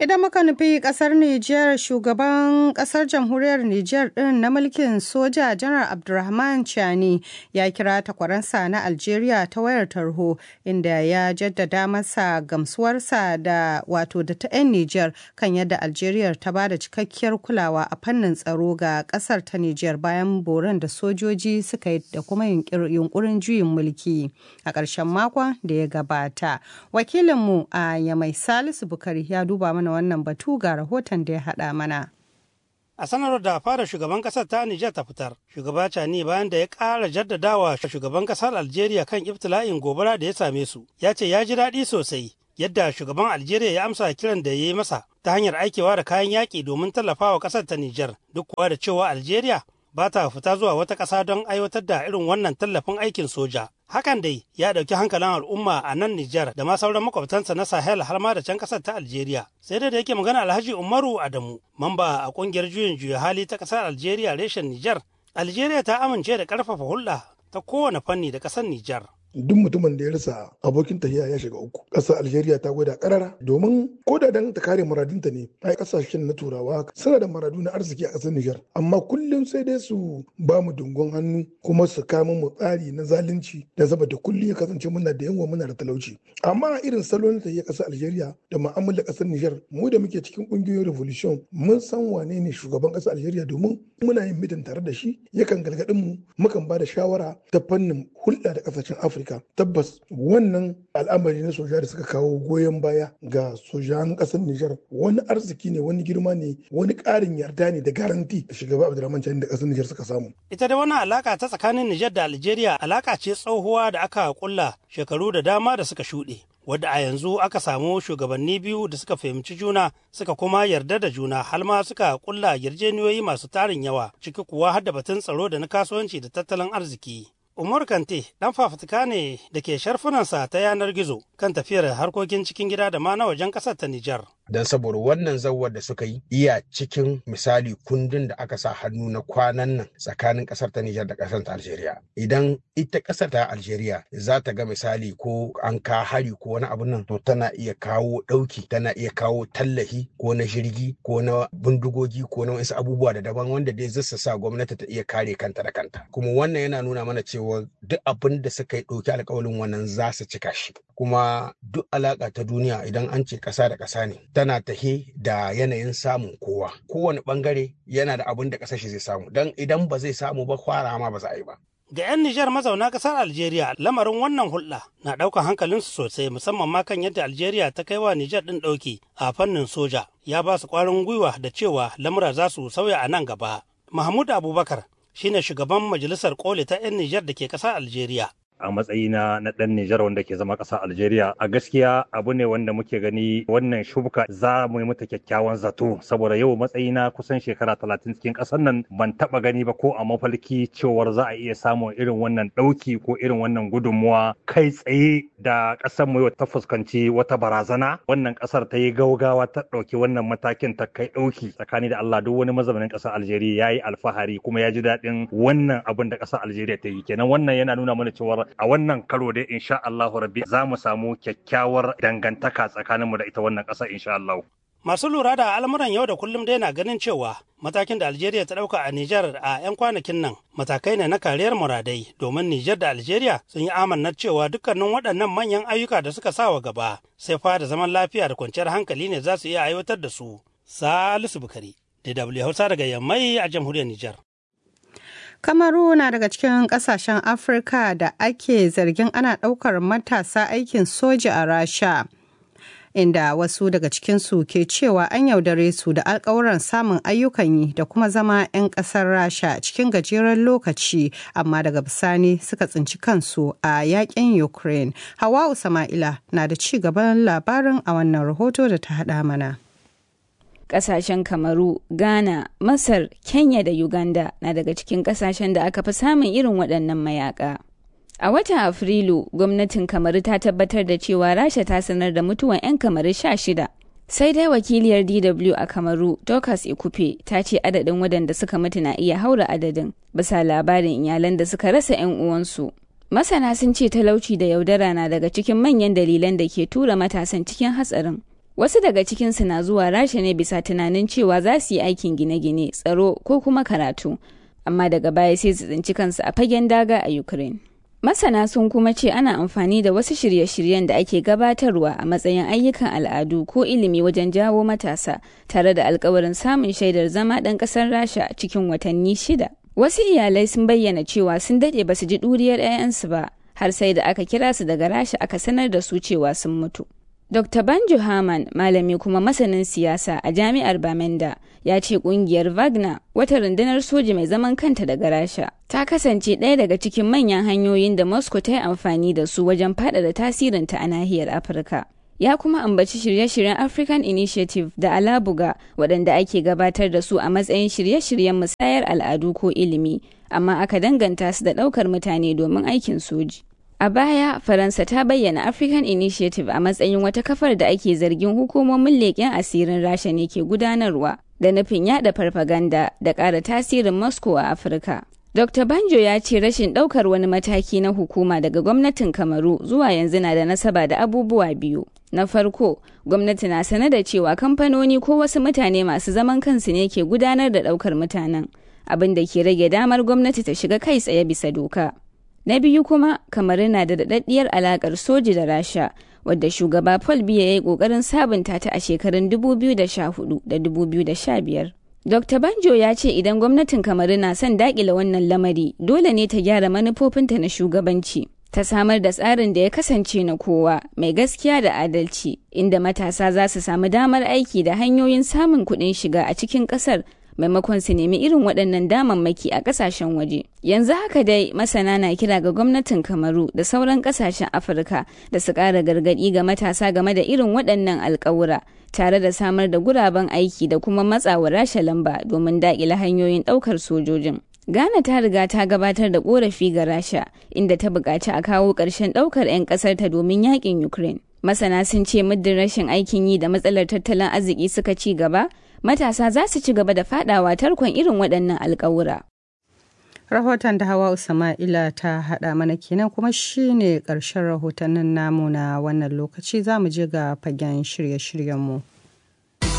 Idan muka nufi kasar Nijar shugaban kasar jamhuriyar Nijar din na mulkin soja janar Abdulrahman Chani ya kira takwaransa na Algeria ta wayar tarho inda ya jaddada masa gamsuwarsa da wato da ta 'yan Nijar kan yadda Algeria ta ba da cikakkiyar kulawa a fannin tsaro ga kasar ta Nijar bayan boran da sojoji suka yi da kuma yunkurin juyin mulki a ƙarshen makon da ya gabata. Wakilinmu a Yamai Salisu Bukari ya duba mana mana wannan batu ga rahoton da ya haɗa mana. A sanarwar da fara shugaban ƙasar ta Nijar ta fitar, shugaba Cani bayan da ya ƙara jaddadawa shugaban ƙasar Algeria kan ibtila'in gobara da ya same su, ya ce ya ji daɗi sosai yadda shugaban Algeria ya amsa kiran da ya yi masa ta hanyar aikewa da kayan yaƙi domin tallafawa ƙasar ta Nijar, duk kuwa da cewa Algeria ba ta fita zuwa wata ƙasa don aiwatar da irin wannan tallafin aikin soja. Hakan dai ya ɗauki hankalin al'umma a nan Nijar da ma sauran makwabtansa na Sahel har ma da can ƙasar ta Algeria. Sai dai da yake magana Alhaji Umaru Adamu, mamba a ƙungiyar juyin juya hali ta ƙasar Algeria reshen Nijar. Algeria ta amince da ƙarfafa hulɗa ta kowane fanni da ƙasar Nijar. duk mutumin da ya rasa abokin tahiya ya shiga uku ƙasar algeria ta gwada karara domin ko da dan ta kare muradinta ne ai kasashen na turawa suna da maradu na arziki a ƙasar niger amma kullum sai dai su ba mu dungon hannu kuma su kama mu tsari na zalunci da saboda kullum ya kasance muna da yawa muna da talauci amma irin salon tahiya ƙasar algeria da mu'amala ƙasar niger mu da muke cikin ƙungiyoyin revolution mun san wane ne shugaban ƙasar algeria domin muna yin mitin tare da shi yakan galgadin mu mukan ba da shawara ta fannin hulɗa da ƙasashen afirka Afirka tabbas wannan al'amari na soja da suka kawo goyon baya ga sojan ƙasar Nijar wani arziki ne wani girma ne wani ƙarin yarda ne da garanti da shugaba Abdulrahman Chani da ƙasar Nijar suka samu. Ita da wannan alaka ta tsakanin Nijar da Algeria alaka ce tsohuwa da aka kulla shekaru da dama da suka shuɗe. wadda a yanzu aka samu shugabanni biyu da suka fahimci juna suka kuma yarda da juna har ma suka kulla yarjeniyoyi masu tarin yawa ciki kuwa har da batun tsaro da na kasuwanci da tattalin arziki. Umar Kante ɗan fafutuka ne da ke sharfunansa ta yanar gizo kan tafiyar harkokin cikin gida da ma na wajen ƙasar ta Nijar. don saboda wannan zawar da suka yi iya cikin misali kundin da aka sa hannu na kwanan nan tsakanin kasar ta Nijar da kasar ta Algeria idan ita kasar ta Algeria za ta ga misali ko an ka hari ko wani abu nan to tana iya kawo ɗauki tana iya kawo tallahi ko na jirgi ko na bindigogi ko na wasu abubuwa da daban wanda dai zai sa gwamnati ta iya kare kanta da kanta kuma wannan yana nuna mana cewa duk abin da suka yi ɗauki alkawalin wannan za su cika shi kuma duk alaƙa ta duniya idan an ce ƙasa da ƙasa ne tana tahe da yanayin samun kowa kowane bangare yana da abin da kasashe zai samu don idan ba zai samu ba kwara ma ba za a yi ba ga 'yan Nijar mazauna ƙasar Algeria lamarin wannan hulɗa na ɗaukar hankalinsu sosai musamman ma kan yadda Algeria ta kai wa Nijar ɗin ɗauki a fannin soja ya ba su ƙwarin gwiwa da cewa lamura za su sauya a nan gaba. Mahmud Abubakar shine shugaban majalisar koli ta 'yan Nijar da ke ƙasar Algeria. a matsayina na ɗan Nijar wanda ke zama ƙasa Algeria a gaskiya abu ne wanda muke gani wannan shubka za mu yi mata kyakkyawan zato saboda yau matsayina kusan shekara talatin cikin ƙasar nan ban taɓa gani ba ko a mafalki cewar za a iya samun irin wannan ɗauki ko irin wannan gudunmuwa kai tsaye da ƙasar mu ta fuskanci wata barazana wannan ƙasar ta yi gaugawa ta ɗauki wannan matakin ta kai ɗauki tsakani da Allah duk wani mazaunin ƙasar Algeria ya yi alfahari kuma ya ji daɗin wannan abin da ƙasar Algeria ta yi kenan wannan yana nuna mana cewa a wannan karo dai insha Allah rabbi za mu samu kyakkyawar dangantaka tsakaninmu da ita wannan ƙasa insha Allah. Masu lura da al'amuran yau da kullum dai na ganin cewa matakin da Algeria ta ɗauka a Nijar a 'yan kwanakin nan matakai ne na kariyar muradai domin Nijar da Algeria sun yi amannar cewa dukkanin waɗannan manyan ayyuka da suka sawa gaba sai fa da zaman lafiya da kwanciyar hankali ne za su iya aiwatar da su. Salisu Bukari, DW Hausa daga Yammai a jamhuriyar Nijar. Kamaru na daga cikin kasashen Afirka da ake zargin ana ɗaukar matasa aikin soja a Rasha. Inda wasu daga cikinsu ke cewa an yaudare su da alkawuran samun ayyukan yi da kuma zama 'yan ƙasar Rasha cikin gajeren lokaci amma daga bisani suka tsinci kansu a yakin Ukraine. Hawa Sama'ila na da ci gaban labarin a wannan rahoto da ta haɗa mana. kasashen kamaru ghana masar kenya da uganda na daga cikin kasashen da aka fi samun irin waɗannan mayaka a watan afrilu gwamnatin kamaru ta tabbatar da cewa rasha ta sanar da mutuwan 'yan kamaru sha shida sai dai wakiliyar dw a kamaru dorcas ikupe ta ce adadin waɗanda suka mutu na iya haura adadin bisa labarin iyalan da suka rasa 'yan uwansu masana sun ce talauci da yaudara na daga cikin manyan dalilan da ke tura matasan cikin hatsarin Wasu daga cikinsu na zuwa Rasha ne bisa tunanin cewa za su yi aikin gine-gine, tsaro ko kuma karatu, amma daga baya sai su tsinci kansu a fagen daga a Ukraine. Masana sun kuma ce ana amfani da wasu shirye-shiryen da ake gabatarwa a matsayin ayyukan al'adu ko ilimi wajen jawo matasa tare da alkawarin samun shaidar zama ɗan ƙasar Rasha cikin watanni shida. Wasu iyalai sun bayyana cewa sun daɗe ba su ji ɗuriyar 'ya'yansu ba har sai da aka kira su daga Rasha aka sanar da su cewa sun mutu. Dr. Banjo Haman, malami kuma masanin siyasa a jami'ar Bamenda, ya ce kungiyar Wagner, wata rundunar soji mai zaman kanta daga Rasha, ta kasance ɗaya daga cikin manyan hanyoyin da Moscow ta yi amfani da su wajen faɗaɗa tasirinta a nahiyar Afirka. Ya kuma ambaci shirye-shiryen African Initiative da Alabuga waɗanda ake gabatar da su a matsayin shirye-shiryen musayar al'adu ko ilimi, amma aka danganta su da ɗaukar mutane domin aikin soji. A baya, Faransa ta bayyana African Initiative a matsayin wata kafar da ake zargin hukumomin leƙen asirin Rasha ne ke gudanarwa da nufin yada farfaganda da ƙara tasirin Moscow a Afirka. Dr. Banjo ya ce rashin ɗaukar wani mataki na hukuma daga gwamnatin Kamaru zuwa yanzu na da nasaba da abubuwa biyu. Na farko, gwamnati na sane da cewa kamfanoni ko wasu mutane masu zaman kansu ne ke gudanar da ɗaukar mutanen, abin da ke rage damar gwamnati ta shiga kai tsaye bisa doka. Na biyu kuma, kamar na da daɗaɗɗiyar alaƙar soji da Rasha, wadda shugaba Paul Biya ya yi ƙoƙarin sabunta ta a shekarun 2014 da 2015. Dr. Banjo ya ce idan gwamnatin Kamaru na son daƙile wannan lamari, dole ne ta gyara manufofinta na shugabanci. Ta samar da tsarin da ya kasance na kowa, mai gaskiya da adalci, inda matasa za su samu damar aiki da hanyoyin samun kuɗin shiga a cikin ƙasar maimakon su nemi irin waɗannan damammaki a ƙasashen waje. Yanzu haka dai masana na kira ga gwamnatin Kamaru da sauran ƙasashen Afirka da su ƙara gargaɗi ga matasa game da irin waɗannan alƙawura tare da samar da guraben aiki da kuma matsawa rasha lamba domin daƙile hanyoyin ɗaukar sojojin. Ghana ta riga ta gabatar da ƙorafi ga Rasha inda ta buƙaci a kawo ƙarshen ɗaukar 'yan ƙasarta domin yaƙin Ukraine. Masana sun ce muddin rashin aikin yi da matsalar tattalin arziki suka ci gaba, matasa za su ci gaba da fadawa tarkon irin waɗannan alƙawura. Rahoton da Hawa Usama'ila ta haɗa mana kenan kuma shine ƙarshen rahotannin namu na wannan lokaci za mu je ga fagen shirye-shiryenmu.